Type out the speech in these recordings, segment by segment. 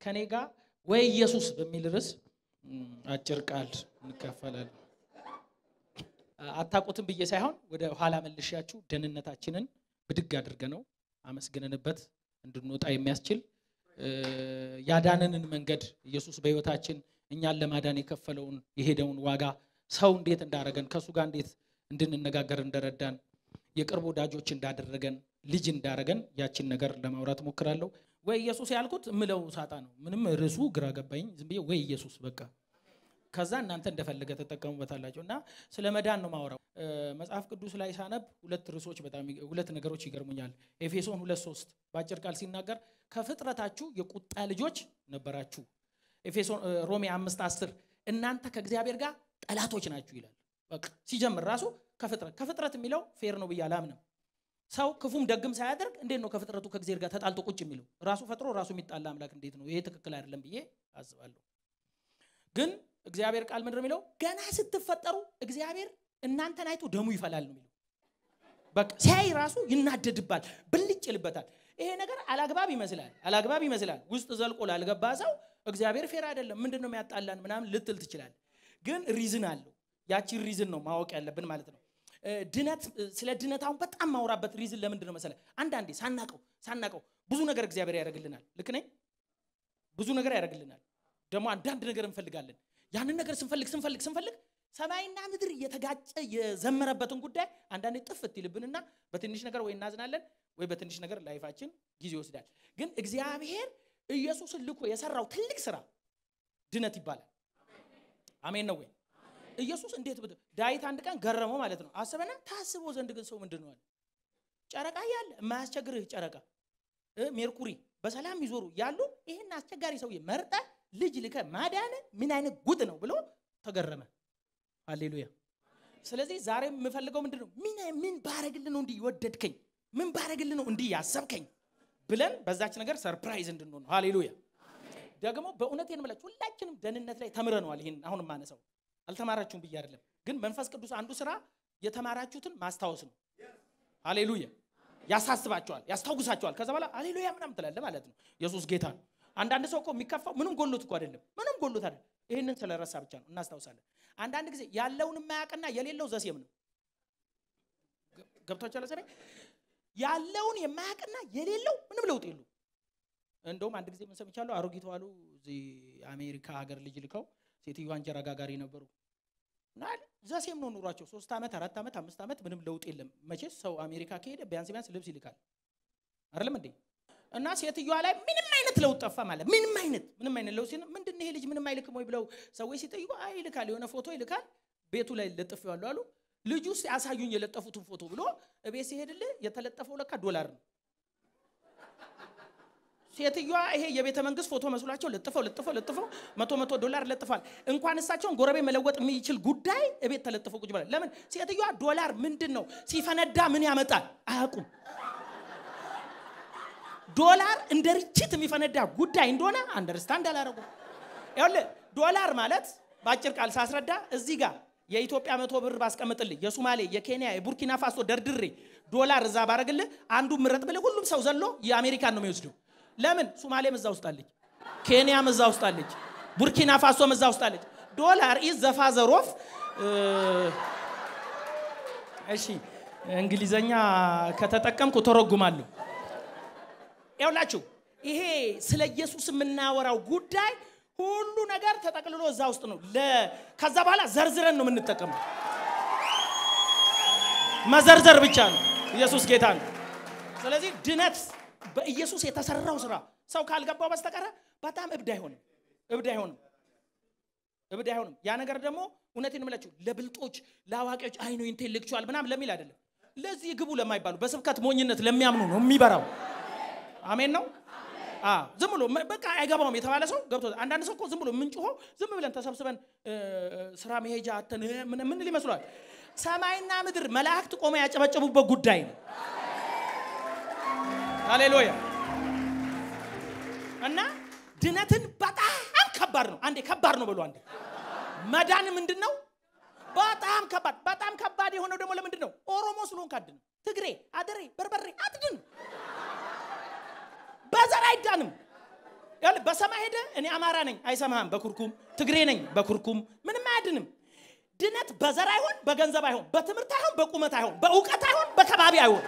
ከኔ ጋር ወይ ኢየሱስ በሚል ርዕስ አጭር ቃል እንካፈላለን። አታውቁትም ብዬ ሳይሆን ወደ ኋላ መልሻችሁ ደህንነታችንን ብድግ አድርገ ነው አመስግነንበት እንድንወጣ የሚያስችል ያዳነንን መንገድ ኢየሱስ በሕይወታችን እኛን ለማዳን የከፈለውን የሄደውን ዋጋ ሰው እንዴት እንዳረገን ከእሱ ጋር እንዴት እንድንነጋገር እንደረዳን የቅርብ ወዳጆች እንዳደረገን ልጅ እንዳረገን ያችን ነገር ለማውራት ሞክራለሁ። ወይ ኢየሱስ ያልኩት ምለው ሳጣ ነው። ምንም ርዕሱ ግራ ገባኝ። ዝም ብዬ ወይ ኢየሱስ በቃ ከዛ እናንተ እንደፈለገ ተጠቀሙበታላቸው እና ስለ መዳን ነው ማወራው። መጽሐፍ ቅዱስ ላይ ሳነብ ሁለት ርዕሶች በጣም ሁለት ነገሮች ይገርሙኛል። ኤፌሶን ሁለት ሶስት በአጭር ቃል ሲናገር ከፍጥረታችሁ የቁጣ ልጆች ነበራችሁ። ኤፌሶን ሮሜ አምስት አስር እናንተ ከእግዚአብሔር ጋር ጠላቶች ናችሁ ይላል። በቃ ሲጀምር ራሱ ከፍጥረት ከፍጥረት የሚለው ፌር ነው ብዬ አላምንም። ሰው ክፉም ደግም ሳያደርግ እንዴት ነው ከፍጥረቱ ከእግዚአብሔር ጋር ተጣልቶ ቁጭ የሚለው? ራሱ ፈጥሮ ራሱ የሚጣላ አምላክ እንዴት ነው? ይሄ ትክክል አይደለም ብዬ አስባለሁ። ግን እግዚአብሔር ቃል ምንድን ነው የሚለው? ገና ስትፈጠሩ እግዚአብሔር እናንተን አይቶ ደሙ ይፈላል ነው የሚለው። በቃ ሲያይ ራሱ ይናደድባል፣ ብልጭ ይልበታል። ይሄ ነገር አላግባብ ይመስላል፣ አላግባብ ይመስላል። ውስጥ ዘልቆ ላልገባ ሰው እግዚአብሔር ፌር አይደለም፣ ምንድን ነው የሚያጣላን ምናምን ልትል ትችላል። ግን ሪዝን አለው። ያቺን ሪዝን ነው ማወቅ ያለብን ማለት ነው። ድነት ስለ ድነት አሁን በጣም ማውራበት ሪዝን ለምንድን ነው መሰለ? አንዳንዴ ሳናቀው ሳናቀው ብዙ ነገር እግዚአብሔር ያደርግልናል። ልክ ነኝ? ብዙ ነገር ያደርግልናል። ደግሞ አንዳንድ ነገር እንፈልጋለን። ያንን ነገር ስንፈልግ ስንፈልግ ስንፈልግ ሰማይና ምድር እየተጋጨ የዘመረበትን ጉዳይ አንዳንዴ ጥፍት ይልብንና በትንሽ ነገር ወይ እናዝናለን ወይ በትንሽ ነገር ላይፋችን ጊዜ ይወስዳል። ግን እግዚአብሔር ኢየሱስን ልኮ የሰራው ትልቅ ስራ ድነት ይባላል። አሜን ነው ወይ? ኢየሱስ እንዴት ብት ዳዊት አንድ ቀን ገረመው ማለት ነው። አስበና ታስቦ ዘንድ ግን ሰው ምንድን ነው አለ። ጨረቃ ያለ የማያስቸግርህ ጨረቃ፣ ሜርኩሪ በሰላም ይዞሩ ያሉ ይህን አስቸጋሪ ሰውዬ መርጠ ልጅ ልከ ማዳን ምን አይነት ጉድ ነው ብሎ ተገረመ። ሃሌሉያ። ስለዚህ ዛሬ የምፈልገው ምንድን ነው? ምን ምን ባረግልህ ነው እንዲህ ወደድከኝ? ምን ባረግልህ ነው እንዲህ ያሰብከኝ? ብለን በዛች ነገር ሰርፕራይዝ እንድንሆን ነው። ሃሌሉያ። ደግሞ በእውነት የምላችሁ ሁላችንም ደህንነት ላይ ተምረነዋል። ይህን አሁን ማነሳው አልተማራችሁም ብዬ አይደለም፣ ግን መንፈስ ቅዱስ አንዱ ስራ የተማራችሁትን ማስታወስ ነው። ሃሌሉያ። ያሳስባቸዋል፣ ያስታውሳቸዋል። ከዛ በኋላ ሃሌሉያ ምናምን ትላለ ማለት ነው። ኢየሱስ ጌታ ነው። አንዳንድ ሰው እኮ የሚከፋው ምንም ጎሎት እኮ አይደለም፣ ምንም ጎሎት አይደለም። ይህንን ስለረሳ ብቻ ነው። እናስታውሳለን። አንዳንድ ጊዜ ያለውን የማያውቅና የሌለው ዘሴም ነው። ገብቷችኋል? ዘ ያለውን የማያውቅና የሌለው ምንም ለውጥ የሉ። እንደውም አንድ ጊዜ ምን ሰምቻለሁ? አሮጊት ዋሉ እዚህ አሜሪካ ሀገር ልጅ ልከው ሴትዮዋ እንጀራ ጋጋሪ ነበሩ እና ዘሴም ነው ኑሯቸው። ሶስት ዓመት አራት ዓመት አምስት ዓመት ምንም ለውጥ የለም። መቼስ ሰው አሜሪካ ከሄደ ቢያንስ ቢያንስ ልብስ ይልካል አይደለም እንዴ? እና ሴትዮዋ ላይ ምንም አይነት ለውጥ ጠፋ ማለት ምንም አይነት ምንም አይነት ለውጥ ሲል ምንድን ይሄ ልጅ ምንም አይልክም ወይ ብለው ሰዎች ሲጠይቁ አይ ይልካል፣ የሆነ ፎቶ ይልካል፣ ቤቱ ላይ ለጥፌዋለሁ አሉ። ልጁ ውስጥ ያሳዩኝ የለጠፉትን ፎቶ ብሎ እቤት ሲሄድልህ የተለጠፈው ለካ ዶላር ነው። ሴትዮዋ ይሄ የቤተ መንግስት ፎቶ መስሏቸው ለጥፈው ለጥፈው ለጥፈው መቶ መቶ ዶላር ለጥፏል። እንኳን እሳቸውን ጎረቤት መለወጥ የሚችል ጉዳይ እቤት ተለጥፈው ቁጭ ብላል። ለምን ሴትዮዋ ዶላር ምንድን ነው ሲፈነዳ ምን ያመጣል አያውቁም። ዶላር እንደ ርችት የሚፈነዳ ጉዳይ እንደሆነ አንደርስታንድ አላረጉ። ይኸውልህ ዶላር ማለት በአጭር ቃል ሳስረዳ እዚህ ጋር የኢትዮጵያ መቶ ብር ባስቀምጥልህ የሱማሌ፣ የኬንያ፣ የቡርኪና ፋሶ ደርድሬ ዶላር እዛ ባረግልህ አንዱ ምረጥ ብልህ ሁሉም ሰው ዘሎ የአሜሪካን ነው የሚወስደው። ለምን ሱማሌም እዛ ውስጥ አለች፣ ኬንያም እዛ ውስጥ አለች፣ ቡርኪና ፋሶም እዛ ውስጥ አለች። ዶላር ኢዝ ዘፋዘር ኦፍ እሺ፣ እንግሊዘኛ ከተጠቀምኩ ተረጉማለሁ። ያውላችሁ ይሄ ስለ ኢየሱስ የምናወራው ጉዳይ ሁሉ ነገር ተጠቅልሎ እዛ ውስጥ ነው። ከዛ በኋላ ዘርዝረን ነው የምንጠቀመው። መዘርዘር ብቻ ነው። ኢየሱስ ጌታ ነው። ስለዚህ ድነት በኢየሱስ የተሰራው ስራ ሰው ካልገባው በስተቀረ በጣም እብድ አይሆንም፣ እብድ አይሆንም፣ እብድ አይሆንም። ያ ነገር ደግሞ እውነቴን እምላችሁ ለብልጦች ለአዋቂዎች አይኖ ኢንቴሌክቹዋል ምናምን ለሚል አይደለም። ለዚህ ግቡ ለማይባሉ በስብከት ሞኝነት ለሚያምኑ ነው የሚበራው። አሜን ነው። ዝም ብሎ በቃ አይገባውም የተባለ ሰው ገብቶ አንዳንድ ሰው እኮ ዝም ብሎ የምንጮኸው ዝም ብለን ተሰብስበን ስራ መሄጃ አተን ምንል ይመስሏል። ሰማይና ምድር መላእክት ቆመ ያጨበጨቡበት ጉዳይ ነው። ሃሌሉያ። እና ድነትን በጣም ከባድ ነው። አንዴ ከባድ ነው ብሎ አንዴ መዳን ምንድን ነው? በጣም ከባድ በጣም ከባድ የሆነው ደግሞ ለምንድን ነው? ኦሮሞ ስለሆንክ አድን፣ ትግሬ፣ አደሬ፣ በርበሬ አትድን። በዘር አይዳንም። ይኸውልህ፣ በሰማይ ሄደ እኔ አማራ ነኝ አይሰማህም። በኩርኩም ትግሬ ነኝ በኩርኩም ምንም አያድንም። ድነት በዘር አይሆን፣ በገንዘብ አይሆን፣ በትምህርት አይሆን፣ በቁመት አይሆን፣ በእውቀት አይሆን፣ በከባቢ አይሆን።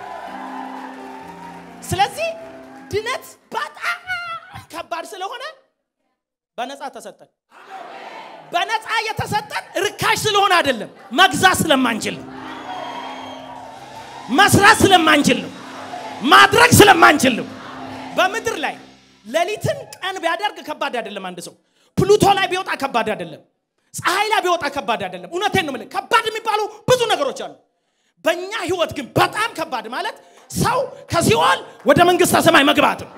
ስለዚህ ድነት በጣም ከባድ ስለሆነ በነፃ ተሰጠን። በነፃ የተሰጠን ርካሽ ስለሆነ አይደለም፣ መግዛት ስለማንችል ነው። መስራት ስለማንችል ነው። ማድረግ ስለማንችል ነው። በምድር ላይ ሌሊትን ቀን ቢያደርግ ከባድ አይደለም። አንድ ሰው ፕሉቶ ላይ ቢወጣ ከባድ አይደለም። ፀሐይ ላይ ቢወጣ ከባድ አይደለም። እውነቴን ነው የምልህ። ከባድ የሚባሉ ብዙ ነገሮች አሉ። በእኛ ህይወት ግን በጣም ከባድ ማለት ሰው ከሲኦል ወደ መንግስተ ሰማይ መግባት ነው።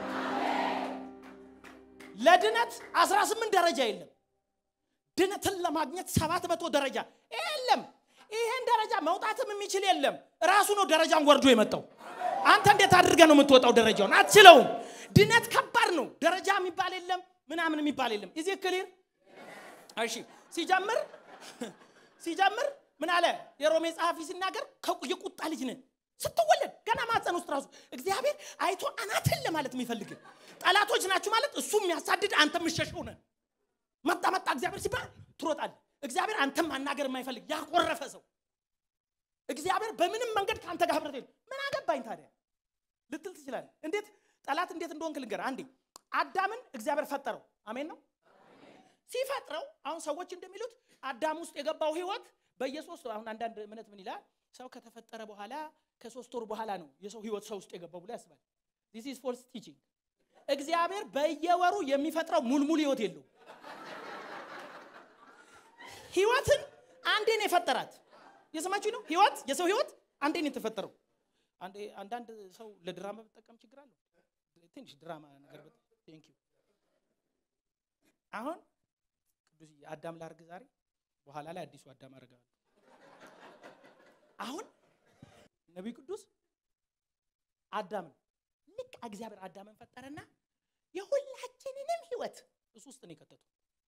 ለድነት 18 ደረጃ የለም። ድነትን ለማግኘት ሰባት መቶ ደረጃ የለም። ይሄን ደረጃ መውጣትም የሚችል የለም። ራሱ ነው ደረጃን ወርዶ የመጣው። አንተ እንዴት አድርገህ ነው የምትወጣው? ደረጃውን አትችለውም። ድነት ከባድ ነው። ደረጃ የሚባል የለም፣ ምናምን የሚባል የለም። ኢዚ ክሊር። እሺ፣ ሲጀምር ሲጀምር ምን አለ የሮሜ ጸሐፊ ሲናገር የቁጣ ልጅ ነን ስትወለድ ገና ማፀን ውስጥ ራሱ እግዚአብሔር አይቶ አናትን ለማለት የሚፈልግ ጠላቶች ናችሁ ማለት እሱ የሚያሳድድ አንተ የምሸሸው ነህ። መጣ መጣ እግዚአብሔር ሲባል ትሮጣለህ። እግዚአብሔር አንተም ማናገር የማይፈልግ ያኮረፈ ሰው እግዚአብሔር በምንም መንገድ ከአንተ ጋር ህብረት የለም። ምን አገባኝ ታዲያ ልትል ትችላለህ። እንዴት ጠላት እንዴት እንደሆንክ ልንገርህ። አንዴ አዳምን እግዚአብሔር ፈጠረው። አሜን ነው ሲፈጥረው። አሁን ሰዎች እንደሚሉት አዳም ውስጥ የገባው ህይወት በየሶስት አሁን አንዳንድ እምነት ምን ይላል ሰው ከተፈጠረ በኋላ ከሶስት ወር በኋላ ነው የሰው ህይወት ሰው ውስጥ የገባው ብሎ ያስባል። ዲስ ኢዝ ፎልስ ቲቺንግ። እግዚአብሔር በየወሩ የሚፈጥረው ሙልሙል ህይወት የለው። ህይወትን አንዴ ነው የፈጠራት። የሰማችሁ ነው። ህይወት የሰው ህይወት አንዴ ነው የተፈጠረው። አንዴ አንዳንድ ሰው ለድራማ በጠቀም ችግር አለው። ትንሽ ድራማ ነገር ቴንክ ዩ። አሁን ቅዱስ አዳም ላርግ ዛሬ፣ በኋላ ላይ አዲሱ አዳም አረጋለሁ። አሁን ነቢይ ቅዱስ አዳምን ልክ እግዚአብሔር አዳምን ፈጠረና የሁላችንንም ህይወት እሱ ውስጥ ነው የከተቱ።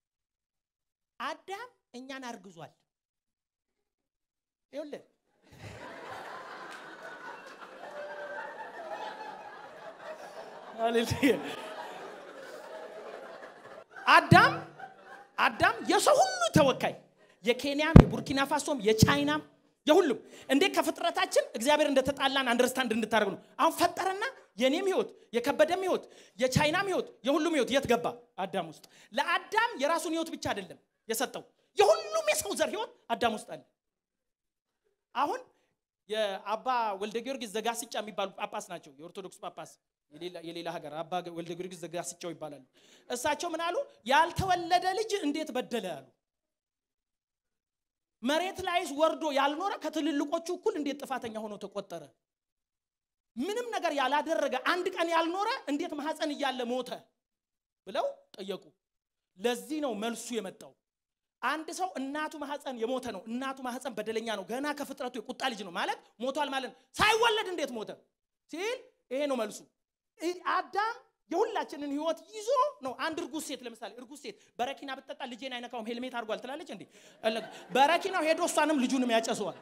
አዳም እኛን አርግዟል። ይኸውልህ አዳም አዳም የሰው ሁሉ ተወካይ የኬንያም የቡርኪና ፋሶም የቻይናም የሁሉም እንዴት ከፍጥረታችን እግዚአብሔር እንደተጣላን አንደርስታንድ እንድታደርግ ነው። አሁን ፈጠረና የኔም ህይወት የከበደም ህይወት የቻይናም ህይወት የሁሉም ህይወት የት ገባ? አዳም ውስጥ። ለአዳም የራሱን ህይወት ብቻ አይደለም የሰጠው የሁሉም የሰው ዘር ህይወት አዳም ውስጥ አለ። አሁን የአባ ወልደ ጊዮርጊስ ዘጋስጫ የሚባሉ ጳጳስ ናቸው። የኦርቶዶክስ ጳጳስ የሌላ ሀገር አባ ወልደ ጊዮርጊስ ዘጋስጫው ይባላሉ። እሳቸው ምን አሉ? ያልተወለደ ልጅ እንዴት በደለ አሉ። መሬት ላይስ ወርዶ ያልኖረ ከትልልቆቹ እኩል እንዴት ጥፋተኛ ሆኖ ተቆጠረ? ምንም ነገር ያላደረገ አንድ ቀን ያልኖረ እንዴት ማህፀን እያለ ሞተ ብለው ጠየቁ። ለዚህ ነው መልሱ የመጣው። አንድ ሰው እናቱ ማህፀን የሞተ ነው። እናቱ ማህፀን በደለኛ ነው። ገና ከፍጥረቱ የቁጣ ልጅ ነው ማለት ሞቷል ማለት ነው። ሳይወለድ እንዴት ሞተ ሲል ይሄ ነው መልሱ። አዳም የሁላችንን ህይወት ይዞ ነው። አንድ እርጉዝ ሴት ለምሳሌ እርጉዝ ሴት በረኪና ብትጠጣ ልጄን አይነካውም ሄልሜት አድርጓል ትላለች እንዴ? በረኪናው ሄዶ እሷንም ልጁንም ያጨሰዋል።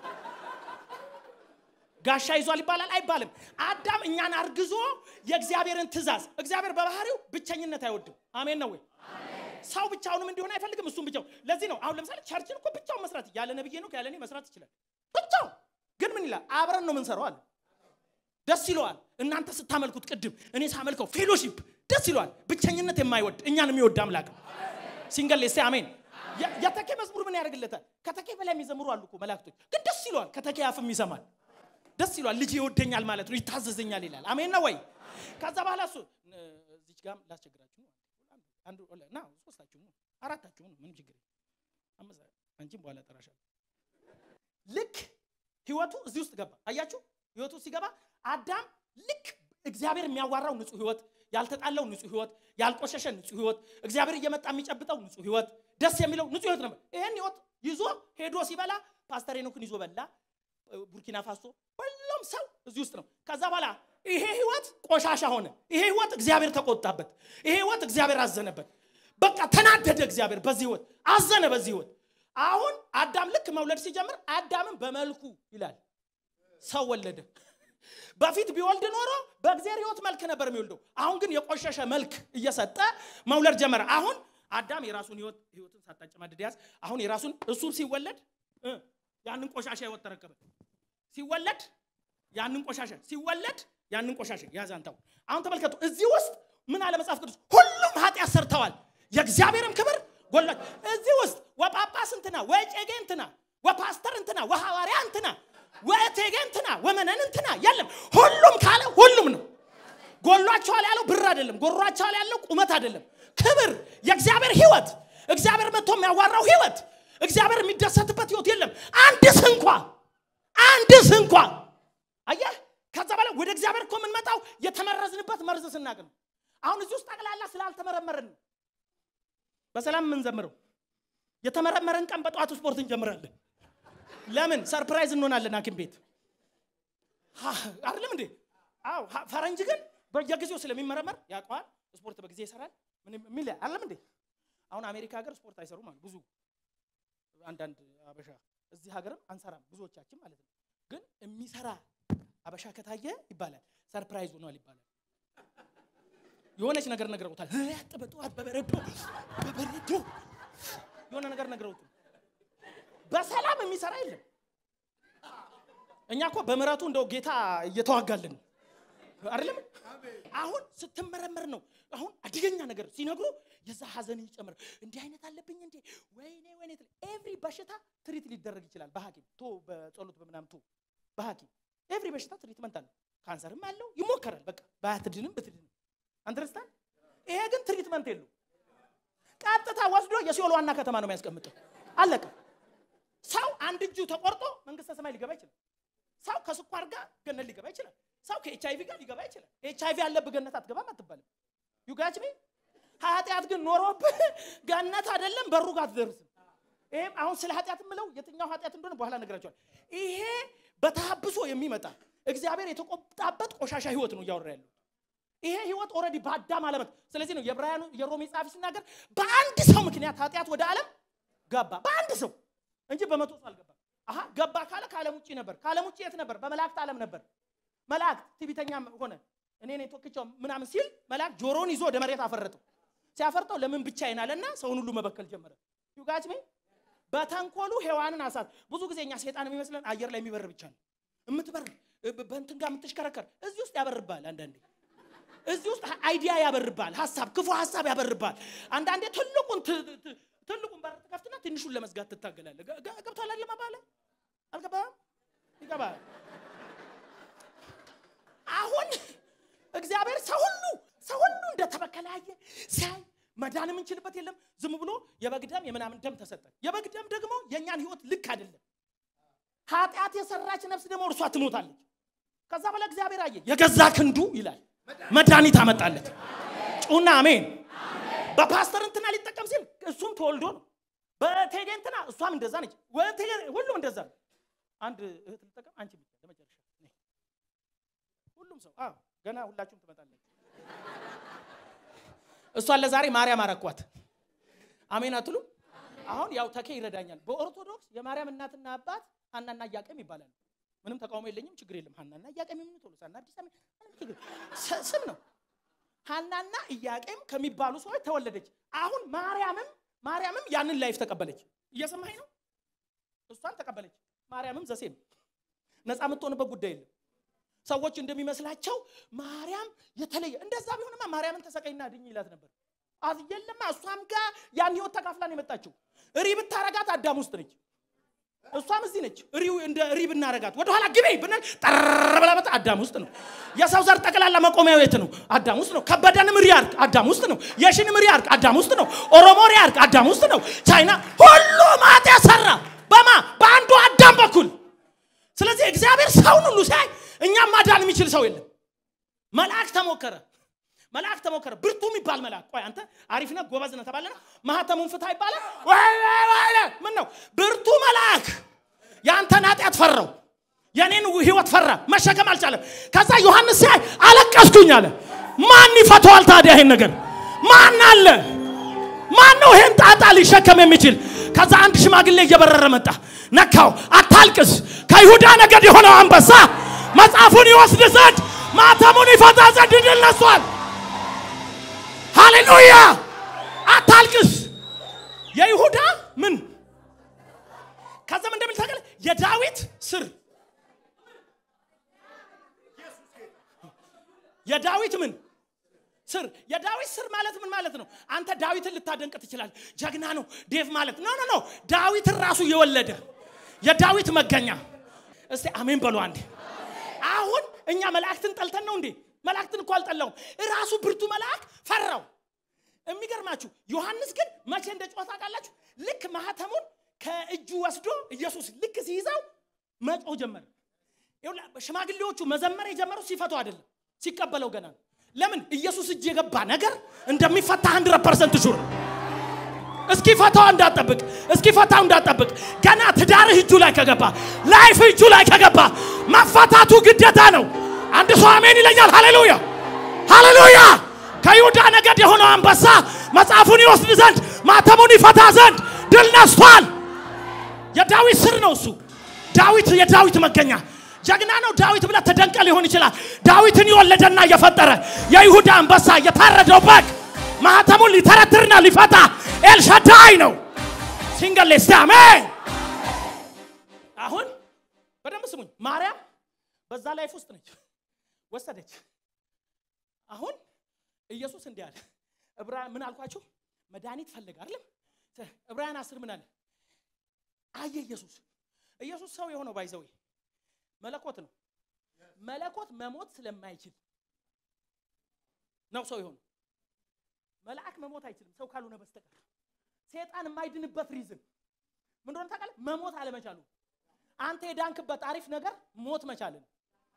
ጋሻ ይዟል ይባላል አይባልም። አዳም እኛን አርግዞ የእግዚአብሔርን ትእዛዝ እግዚአብሔር በባህሪው ብቸኝነት አይወድም። አሜን ነው ወይ? ሰው ብቻውንም እንዲሆን አይፈልግም። እሱም ብቻው ለዚህ ነው አሁን ለምሳሌ ቸርችን እኮ ብቻውን መስራት ያለ ነብዬ ነው ያለ እኔ መስራት ይችላል። ብቻው ግን ምን ይላል? አብረን ነው የምንሰራው አለ። ደስ ይለዋል። እናንተ ስታመልኩት ቅድም እኔ ሳመልከው ፌሎሺፕ ደስ ይለዋል። ብቸኝነት የማይወድ እኛን የሚወድ አምላክ ነው። ሲንገል ሌሴ አሜን። የተኬ መዝሙር ምን ያደርግለታል? ከተኬ በላይ የሚዘምሩ አሉ እኮ መላእክቶች፣ ግን ደስ ይለዋል። ከተኬ አፍም ይሰማል። ደስ ይለዋል። ልጅ ይወደኛል ማለት ነው፣ ይታዘዘኛል ይላል። አሜን ነው ወይ? ከዛ በኋላ እሱ እዚች ጋር ላስቸግራችሁ ነው አንዱ ና ሶስታችሁ ነው አራታችሁ ነው ምንም ችግር አንቺም በኋላ ጠራሻለሁ። ልክ ህይወቱ እዚህ ውስጥ ገባ። አያችሁ ህይወቱ ሲገባ አዳም ልክ እግዚአብሔር የሚያዋራው ንጹህ ህይወት፣ ያልተጣለው ንጹህ ህይወት፣ ያልቆሸሸ ንጹህ ህይወት፣ እግዚአብሔር እየመጣ የሚጨብጠው ንጹህ ህይወት፣ ደስ የሚለው ንጹህ ህይወት ነበር። ይሄን ህይወት ይዞ ሄዶ ሲበላ ፓስተር ሄኖክን ይዞ በላ። ቡርኪና ፋሶ ሁሉም ሰው እዚህ ውስጥ ነው። ከዛ በኋላ ይሄ ህይወት ቆሻሻ ሆነ። ይሄ ህይወት እግዚአብሔር ተቆጣበት። ይሄ ህይወት እግዚአብሔር አዘነበት። በቃ ተናደደ። እግዚአብሔር በዚህ ህይወት አዘነ። በዚህ ህይወት አሁን አዳም ልክ መውለድ ሲጀምር አዳምን በመልኩ ይላል ሰው ወለደ። በፊት ቢወልድ ኖሮ በእግዚአብሔር ሕይወት መልክ ነበር የሚወልደው። አሁን ግን የቆሸሸ መልክ እየሰጠ መውለድ ጀመረ። አሁን አዳም የራሱን ሕይወት ሕይወትን ሳታጨማድድ ያዝ። አሁን የራሱን እሱ ሲወለድ እ ያንን ቆሻሻ ሕይወት ተረከበ። ሲወለድ ያንን ቆሻሻ ሲወለድ ያንን ቆሻሻ ያዝ። አንተው አሁን ተመልከቱ። እዚህ ውስጥ ምን አለ መጽሐፍ ቅዱስ? ሁሉም ኃጢአት ሰርተዋል፣ የእግዚአብሔርም ክብር ጎላች። እዚህ ውስጥ ወጳጳስ እንትና ወጨጌ እንትና ወፓስተር እንትና ወሐዋርያ እንትና ወእቴጌ እንትና ወመነን እንትና የለም። ሁሉም ካለ ሁሉም ነው። ጎሏቸዋል ያለው ብር አይደለም። ጎሯቸዋል ያለው ቁመት አይደለም። ክብር፣ የእግዚአብሔር ህይወት፣ እግዚአብሔር መጥቶ የሚያዋራው ህይወት፣ እግዚአብሔር የሚደሰትበት ህይወት የለም። አንድስ እንኳ አንድስ እንኳ አየህ። ከዛ በላይ ወደ እግዚአብሔር እኮ የምንመጣው የተመረዝንበት መርዝ ስናቅ ነው። አሁን እዚህ ውስጥ ጠቅላላ ስላልተመረመርን ነው በሰላም የምንዘምረው። የተመረመረን ቀን በጠዋቱ ስፖርት እንጀምራለን። ለምን ሰርፕራይዝ እንሆናለን ሐኪም ቤት አይደለም እንዴ? አዎ። ፈረንጅ ግን በየጊዜው ስለሚመረመር ያውቀዋል። ስፖርት በጊዜ ይሰራል። ምን የሚል አይደለም እንዴ? አሁን አሜሪካ ሀገር ስፖርት አይሰሩም አሉ ብዙ አንዳንድ አበሻ። እዚህ ሀገርም አንሰራም ብዙዎቻችን ማለት ነው። ግን የሚሰራ አበሻ ከታየ ይባላል ሰርፕራይዝ ሆኗል ይባላል። የሆነች ነገር ነግረውታል። በጠዋት በበረዶ በበረዶ የሆነ ነገር ነግረውት በሰላም የሚሰራ የለም። እኛ እኮ በምሕረቱ እንደው ጌታ እየተዋጋልን አይደለም። አሁን ስትመረመር ነው። አሁን አደገኛ ነገር ሲነግሩ የዛ ሀዘን ይጨምር። እንዲህ አይነት አለብኝ እንዴ ወይኔ ወይኔ። ኤቭሪ በሽታ ትሪት ሊደረግ ይችላል በሐኪም ቶ በጸሎት በምናምን ቶ በሐኪም ኤቭሪ በሽታ ትሪትመንት አለው። ካንሰርም አለው ይሞከራል። በቃ ባትድንም ብትድንም አንደርስታንድ። ይሄ ግን ትሪትመንት የለው። ቀጥታ ወስዶ የሲኦል ዋና ከተማ ነው የሚያስቀምጠው። አለቀ። ሰው አንድ እጁ ተቆርጦ መንግስተ ሰማይ ሊገባ ይችላል። ሰው ከስኳር ጋር ገነት ሊገባ ይችላል። ሰው ከኤች አይቪ ጋር ሊገባ ይችላል። ኤች አይቪ ያለብህ ገነት አትገባም አትባልም። ዩጋች ሚ ኃጢአት ግን ኖሮብህ ገነት አይደለም በሩ ጋር አትደርስም። ይሄም አሁን ስለ ኃጢአት የምለው የትኛው ኃጢአት እንደሆነ በኋላ ነግራቸዋል። ይሄ በተሀብሶ የሚመጣ እግዚአብሔር የተቆጣበት ቆሻሻ ህይወት ነው እያወራ ያለው። ይሄ ህይወት ኦልሬዲ በአዳም አለመት። ስለዚህ ነው የዕብራውያኑ የሮሜ ጸሐፊ ሲናገር በአንድ ሰው ምክንያት ኃጢአት ወደ ዓለም ገባ። በአንድ ሰው እንጂ በመቶ ሰው አልገባም። አሀ ገባ ካለ ከዓለም ውጭ ነበር። ከዓለም ውጭ የት ነበር? በመላእክት ዓለም ነበር። መላእክት ትዕቢተኛ ሆነ እኔ ነኝ ተወክቼው ምናምን ሲል መላእክት ጆሮን ይዞ ወደ መሬት አፈረጠው። ሲያፈርጠው ለምን ብቻዬን አለና ሰውን ሁሉ መበከል ጀመረ። ዩጋች ሜ በተንኮሉ ሔዋንን አሳት። ብዙ ጊዜ እኛ ሴጣን የሚመስለን አየር ላይ የሚበር ብቻ ነው የምትበር በእንትን ጋር የምትሽከረከር እዚህ ውስጥ ያበርባል አንዳንዴ እዚህ ውስጥ አይዲያ ያበርባል፣ ሀሳብ ክፉ ሀሳብ ያበርባል። አንዳንዴ ትልቁን ትልቁን በር ትከፍትና ትንሹን ለመዝጋት ትታገላለህ። ገብቷል አይደለም አባለ አልገባም? ይገባል። አሁን እግዚአብሔር ሰው ሁሉ ሰው ሁሉ እንደተበከለ አየ ሲያይ መዳን የምንችልበት የለም። ዝም ብሎ የበግ ደም የምናምን ደም ተሰጠ። የበግ ደም ደግሞ የእኛን ህይወት ልክ አይደለም። ኃጢአት የሰራች ነፍስ ደግሞ እርሷ ትሞታለች። ከዛ በኋላ እግዚአብሔር አየ የገዛ ክንዱ ይላል መድኃኒት አመጣለት። ጩና አሜን። በፓስተር እንትና ሊጠቀም ሲል እሱም ተወልዶ ነው። በቴጌ እንትና እሷም እንደዛ ነች። ሁሉም እንደዛ ነው። አንድ እህት ልጠቀም አንቺ ብቻ ለመጨረሻ ሁሉም ሰው አዎ፣ ገና ሁላችሁም ትመጣለች። እሷን ለዛሬ ማርያም አረኳት። አሜን አትሉም? አሁን ያው ተኬ ይረዳኛል። በኦርቶዶክስ የማርያም እናትና አባት ሀናና ኢያቄም ይባላሉ። ምንም ተቃውሞ የለኝም፣ ችግር የለም። ሀናና ኢያቄም ምን ቶሎሳና አዲስ አበባ ምንም ችግር ስም ነው። ሀናና ኢያቄም ከሚባሉ ሰዎች ተወለደች። አሁን ማርያምም ማርያምም ያንን ላይፍ ተቀበለች። እየሰማኸኝ ነው? እሷን ተቀበለች። ማርያምም ዘሴም ነፃ የምትሆንበት ጉዳይ የለም። ሰዎች እንደሚመስላቸው ማርያም የተለየ እንደዛ ቢሆንማ ማርያምን ተሰቀይና ድኝ ይላት ነበር። የለማ እሷም ጋር ያን ህይወት ተካፍላን የመጣችው እሪ ብታረጋት አዳም ውስጥ ነች። እሷም እዚህ ነች። ሪው እንደ ሪ ብናረጋት ወደኋላ ግቤ ብንል ጠር ብላ መጣ አዳም ውስጥ ነው። የሰው ዘር ጠቅላላ መቆሚያው የት ነው? አዳም ውስጥ ነው። ከበደንም ሪ አርግ አዳም ውስጥ ነው። የሽንም ሪ አርግ አዳም ውስጥ ነው። ኦሮሞ ሪ አርግ አዳም ውስጥ ነው። ቻይና ሁሉም ኃጢአት ሰራ በማ በአንዱ አዳም በኩል። ስለዚህ እግዚአብሔር ሰውን ሁሉ ሲያይ እኛም ማዳን የሚችል ሰው የለም። መልአክ ተሞከረ መልአክ ተሞከረ። ብርቱ የሚባል መልአክ ቆይ አንተ አሪፍ ነህ ጎበዝ ነህ ተባለና ማህተሙን ፍታ ይባላል። ምን ነው ብርቱ መልአክ የአንተን ኃጢአት ፈራው፣ የኔን ህይወት ፈራ፣ መሸከም አልቻለም። ከዛ ዮሐንስ ሲያይ አለቀስኩኝ አለ። ማን ይፈተዋል ታዲያ ይሄን ነገር? ማን አለ? ማን ነው ይሄን ጣጣ ሊሸከም የሚችል? ከዛ አንድ ሽማግሌ እየበረረ መጣ፣ ነካው። አታልቅስ፣ ከይሁዳ ነገድ የሆነው አንበሳ መጽሐፉን ይወስድ ዘንድ ማተሙን ይፈታ ዘንድ ድል ነሷል። ሃሌሉያ! አታልቅስ። የይሁዳ ምን ከዛም እንደሚል ታውቃለህ? የዳዊት ስር የዳዊት ምን ስር የዳዊት ስር ማለት ምን ማለት ነው? አንተ ዳዊትን ልታደንቅ ትችላለህ። ጀግና ነው ዴቭ ማለት ኖ ኖ ኖ ዳዊትን ራሱ የወለደ የዳዊት መገኛ። እስቲ አሜን በሉ አንዴ። አሁን እኛ መላእክትን ጠልተን ነው እንዴ? መላእክትን እኮ አልጠላውም። ራሱ ብርቱ መልአክ ፈራው። የሚገርማችሁ ዮሐንስ ግን መቼ እንደ ጮኸ ታውቃላችሁ? ልክ ማህተሙን ከእጁ ወስዶ ኢየሱስ ልክ ሲይዘው መጮህ ጀመረ። ይኸውልህ፣ ሽማግሌዎቹ መዘመር የጀመሩት ሲፈቱ አይደለም፣ ሲቀበለው ገና ነው። ለምን ኢየሱስ እጅ የገባ ነገር እንደሚፈታ 100 ፐርሰንት ሹር እስኪ ፈታው እንዳጠብቅ እስኪ ፈታው እንዳጠብቅ ገና ትዳርህ እጁ ላይ ከገባ ላይፍ እጁ ላይ ከገባ መፈታቱ ግዴታ ነው። አንድ ሰው አሜን ይለኛል። ሃሌሉያ ሃሌሉያ። ከይሁዳ ነገድ የሆነው አንበሳ መጽሐፉን ይወስድ ዘንድ ማተሙን ይፈታ ዘንድ ድል ነስቷል። የዳዊት ስር ነው እሱ። ዳዊት የዳዊት መገኛ ጀግና ነው ዳዊት ብለህ ተደንቀ ሊሆን ይችላል። ዳዊትን የወለደና የፈጠረ የይሁዳ አንበሳ የታረደው በግ ማህተሙን ሊተረትርና ሊፈታ ኤልሻዳይ ነው። ሲንገል ሌስቲ አሜን። አሁን በደንብ ስሙኝ። ማርያም በዛ ላይፍ ውስጥ ነች፣ ወሰደች። አሁን ኢየሱስ እንዲህ አለ። ዕብራ ምን አልኳችሁ? መድኃኒት ፈለገ አይደለም? ዕብራውያን አስር ምን አለ? አየ ኢየሱስ ኢየሱስ ሰው የሆነው ባይዘዌ መለኮት ነው። መለኮት መሞት ስለማይችል ነው ሰው የሆነው። መልአክ መሞት አይችልም ሰው ካልሆነ በስተቀር። ሴጣን የማይድንበት ሪዝን ምን እንደሆነ ታውቃለህ? መሞት አለመቻሉ። አንተ የዳንክበት አሪፍ ነገር ሞት መቻልን።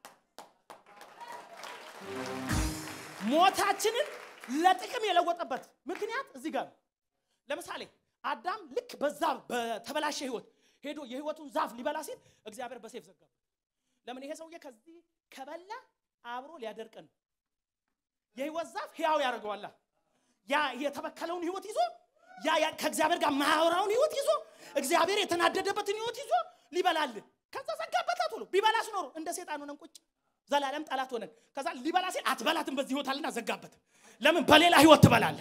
ሞታችንን ለጥቅም የለወጠበት ምክንያት እዚህ ጋር ነው። ለምሳሌ አዳም ልክ በዛ በተበላሸ ህይወት ሄዶ የህይወቱን ዛፍ ሊበላ ሲል እግዚአብሔር በሴፍ ዘጋበት። ለምን? ይሄ ሰውዬ ከዚህ ከበላ አብሮ ሊያደርቀን ነው። የህይወት ዛፍ ህያው ያደርገዋላ። ያ የተበከለውን ህይወት ይዞ ያ ያ ከእግዚአብሔር ጋር ማያወራውን ህይወት ይዞ እግዚአብሔር የተናደደበትን ህይወት ይዞ ሊበላልን። ከዛ ዘጋበት ቶሎ። ቢበላስ ኖሮ እንደ ሴጣን ሆነን ቁጭ ዘላለም ጠላት ሆነን ከዛ ሊበላ ሲል አትበላትም በዚህ ህይወት አለና ዘጋበት። ለምን? በሌላ ህይወት ትበላለህ።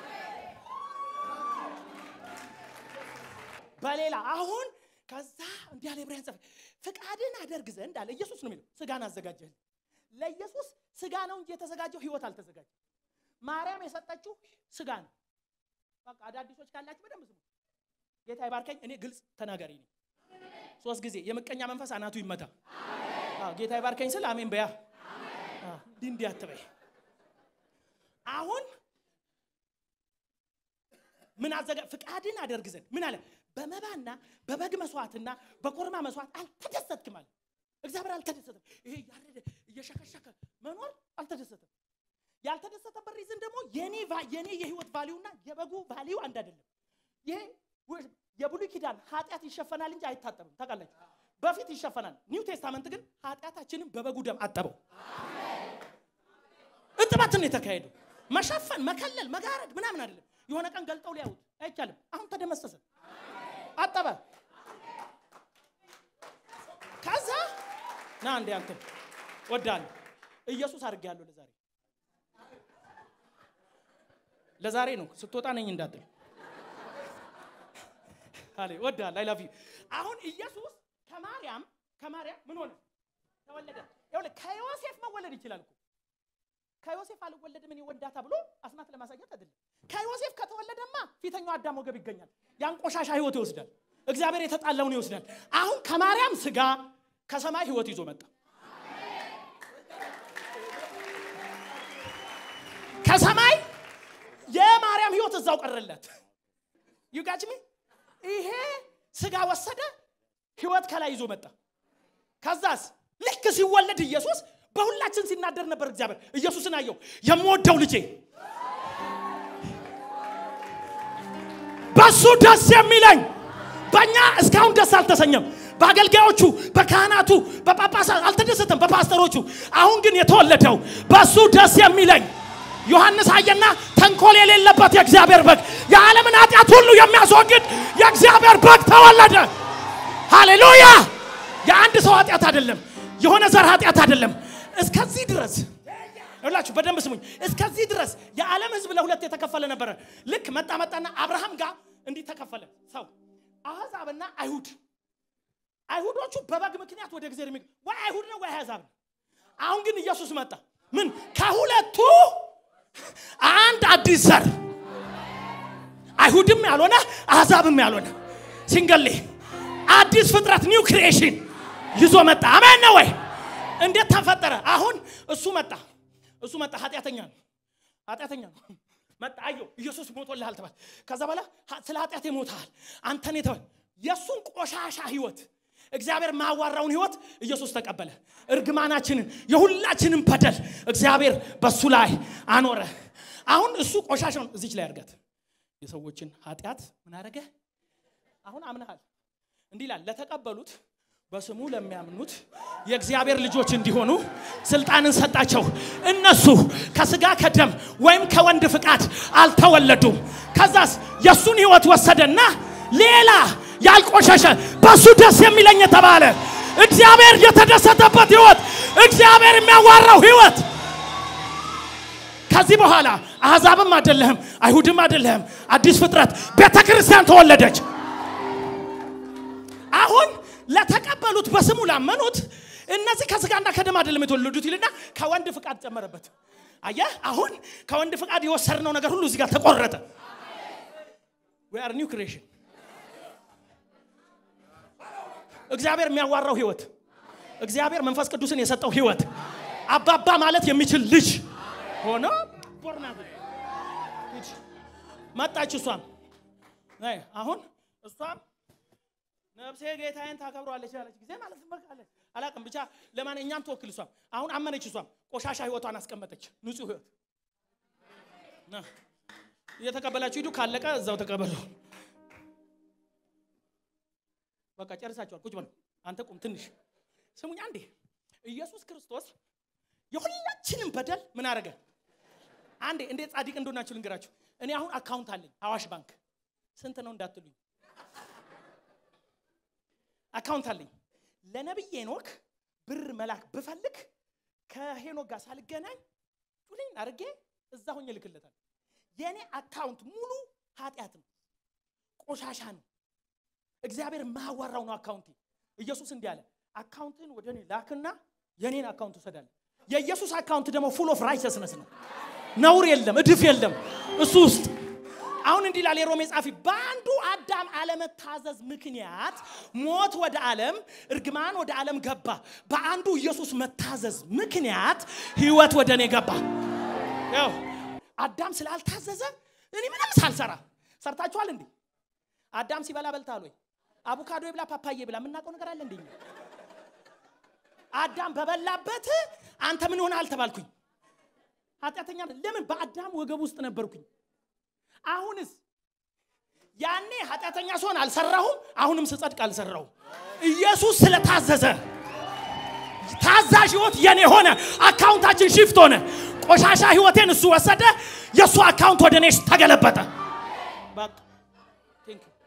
በሌላ አሁን ከዛ እንዲህ ያለ ዕብራውያን ጸሐፊ ፍቃድን አደርግ ዘንድ አለ ኢየሱስ ነው የሚለው ስጋን አዘጋጀህ ለኢየሱስ ስጋ ነው እንጂ የተዘጋጀው ህይወት አልተዘጋጀም ማርያም የሰጠችው ስጋ ነው በቃ አዳዲሶች ካላችሁ በደንብ ስሙ ጌታ ይባርከኝ እኔ ግልጽ ተናጋሪ ነኝ ሶስት ጊዜ የምቀኛ መንፈስ አናቱ ይመታ አዎ ጌታ ይባርከኝ ስል አሜን በያ አዎ እንዲህ እንዲህ አትበይ አሁን ምን አዘጋ ፍቃድን አደርግ ዘንድ ምን አለ በመባና በበግ መስዋዕትና በኮርማ መስዋዕት አልተደሰትክም አለ እግዚአብሔር አልተደሰተም ይሄ ያረደ እየሸከሸከ መኖር አልተደሰተም ያልተደሰተበት ሪዝን ደግሞ የኔ የኔ የህይወት ቫሊዩና የበጉ ቫሊዩ አንድ አይደለም ይሄ የብሉይ ኪዳን ኃጢአት ይሸፈናል እንጂ አይታጠብም ታውቃላችሁ በፊት ይሸፈናል ኒው ቴስታመንት ግን ኃጢአታችንን በበጉ ደም አጠበው እጥበትን የተካሄደው መሸፈን መከለል መጋረድ ምናምን አይደለም የሆነ ቀን ገልጠው ሊያዩት አይቻልም አሁን ተደመሰሰ አጠበ ከዛ ና እንዴ አንተ ወዳል ኢየሱስ አድርጌያለሁ ለዛሬ ለዛሬ ነው ስትወጣ ነኝ እንዳትል አለ ወዳል አይ ላቭ ዩ አሁን ኢየሱስ ከማርያም ከማርያም ምን ሆነ ተወለደ ይኸውልህ ከዮሴፍ መወለድ ይችላል እኮ ከዮሴፍ አልወለድም እኔ ወዳታ ብሎ አስማት ለማሳየት አይደለም ከዮሴፍ ከተወለደማ ፊተኛው አዳም ወገብ ይገኛል ያን ቆሻሻ ህይወት ይወስዳል እግዚአብሔር የተጣላውን ይወስዳል አሁን ከማርያም ስጋ ከሰማይ ህይወት ይዞ መጣ ከሰማይ የማርያም ህይወት እዛው ቀረለት ዩጋጅሚ ይሄ ስጋ ወሰደ ህይወት ከላይ ይዞ መጣ ከዛስ ልክ ሲወለድ ኢየሱስ በሁላችን ሲናደር ነበር እግዚአብሔር ኢየሱስን አየው የምወደው ልጄ በሱ ደስ የሚለኝ በእኛ እስካሁን ደስ አልተሰኘም በአገልጋዮቹ በካህናቱ በጳጳሳት አልተደሰተም በፓስተሮቹ አሁን ግን የተወለደው በሱ ደስ የሚለኝ ዮሐንስ አየና ተንኮል የሌለበት የእግዚአብሔር በግ የዓለምን ኃጢአት ሁሉ የሚያስወግድ የእግዚአብሔር በግ ተወለደ ሃሌሉያ የአንድ ሰው ኃጢአት አይደለም የሆነ ዘር ኃጢአት አይደለም። እስከዚህ ድረስ ይላችሁ በደንብ ስሙኝ። እስከዚህ ድረስ የዓለም ህዝብ ለሁለት የተከፈለ ነበረ። ልክ መጣ መጣና አብርሃም ጋር እንዲህ ተከፈለ ሰው አሕዛብና አይሁድ። አይሁዶቹ በበግ ምክንያት ወደ እግዚአብሔር የሚ ወይ አይሁድ ነው ወይ አሕዛብ ነው። አሁን ግን ኢየሱስ መጣ። ምን ከሁለቱ አንድ አዲስ ዘር አይሁድም ያልሆነ አሕዛብም ያልሆነ ሲንገሌ አዲስ ፍጥረት ኒው ክሪኤሽን ይዞ መጣ። አሜን ነው ወይ? እንዴት ተፈጠረ? አሁን እሱ መጣ። እሱ መጣ። ኃጢአተኛ ነው። ኃጢአተኛ ነው። መጣ። አየው ኢየሱስ ሞቶልሃል ተባለ። ከዛ በኋላ ስለ ኃጢአት ሞተሃል አንተን የተባለ የእሱን ቆሻሻ ህይወት እግዚአብሔር ማዋራውን ህይወት ኢየሱስ ተቀበለ። እርግማናችንን የሁላችንን በደል እግዚአብሔር በሱ ላይ አኖረ። አሁን እሱ ቆሻሻውን እዚች ላይ አድርጋት የሰዎችን ኃጢአት ምን አደረገ? አሁን አምነሃል። እንዲህ ይላል ለተቀበሉት በስሙ ለሚያምኑት የእግዚአብሔር ልጆች እንዲሆኑ ስልጣንን ሰጣቸው። እነሱ ከስጋ ከደም ወይም ከወንድ ፍቃድ አልተወለዱም። ከዛስ የእሱን ህይወት ወሰደና ሌላ ያልቆሸሸ በእሱ ደስ የሚለኝ የተባለ እግዚአብሔር የተደሰተበት ህይወት፣ እግዚአብሔር የሚያዋራው ህይወት ከዚህ በኋላ አሕዛብም አይደለህም፣ አይሁድም አይደለህም፣ አዲስ ፍጥረት ቤተ ክርስቲያን ተወለደች። አሁን ለተቀበሉት በስሙ ላመኑት እነዚህ ከስጋና ከደም አይደለም የተወለዱት ይልና ከወንድ ፍቃድ ጨመረበት። አየህ፣ አሁን ከወንድ ፍቃድ የወሰድነው ነገር ሁሉ እዚህ ጋር ተቆረጠ። we are new creation እግዚአብሔር የሚያዋራው ህይወት፣ እግዚአብሔር መንፈስ ቅዱስን የሰጠው ህይወት፣ አባባ ማለት የሚችል ልጅ ሆኖ ቦርናት መጣች። እሷም አሁን እሷም ነፍሴ ጌታዬን ታከብረዋለች ያለች ጊዜ ማለት በቃለች። አላቅም ብቻ ለማን እኛም ትወክል። እሷም አሁን አመነች። እሷም ቆሻሻ ህይወቷን አስቀመጠች። ንጹህ ህይወት እየተቀበላችሁ ሂዱ። ካለቀ እዛው ተቀበሉ። በቃ ጨርሳችኋል። ቁጭ በሉ። አንተ ቁም ትንሽ ስሙኝ አንዴ። ኢየሱስ ክርስቶስ የሁላችንም በደል ምን አደረገ? አንዴ እንዴት ጻድቅ እንደሆናችሁ ልንገራችሁ። እኔ አሁን አካውንት አለኝ አዋሽ ባንክ። ስንት ነው እንዳትሉኝ፣ አካውንት አለኝ። ለነብይ ሄኖክ ብር መላክ ብፈልግ ከሄኖክ ጋር ሳልገናኝ ጩልኝ አድርጌ እዛ ሆኜ ልክለታል። የእኔ አካውንት ሙሉ ኃጢአት ነው፣ ቆሻሻ ነው። እግዚአብሔር ማዋራው ነው አካውንቴ። ኢየሱስ እንዲህ አለ፣ አካውንትን ወደ እኔ ላክና የኔን አካውንት ውሰዳለ። የኢየሱስ አካውንት ደግሞ ፉል ኦፍ ራይቸስነስ ነው። ነውር የለም፣ እድፍ የለም እሱ ውስጥ። አሁን እንዲህ ይላል የሮሜ ጻፊ፣ በአንዱ አዳም አለመታዘዝ ምክንያት ሞት ወደ ዓለም፣ እርግማን ወደ ዓለም ገባ። በአንዱ ኢየሱስ መታዘዝ ምክንያት ህይወት ወደ እኔ ገባ። ያው አዳም ስላልታዘዘ እኔ ምንም ሳልሰራ ሰርታችኋል እንዴ? አዳም ሲበላ በልታል ወይ? አቮካዶ ይብላ ፓፓዬ ብላ የምናውቀው ነገር አለ እንደኛ? አዳም በበላበት አንተ ምን ሆነ አልተባልኩኝ። ኃጢአተኛ ለምን? በአዳም ወገብ ውስጥ ነበርኩኝ። አሁንስ ያኔ ኃጢአተኛ ስሆን አልሰራሁም፣ አሁንም ስጸድቅ አልሰራሁም። ኢየሱስ ስለታዘዘ ታዛዥ ህይወት የኔ ሆነ። አካውንታችን ሽፍት ሆነ። ቆሻሻ ህይወቴን እሱ ወሰደ። የእሱ አካውንት ወደ እኔ ተገለበጠ። በቃ ቴንክ ዩ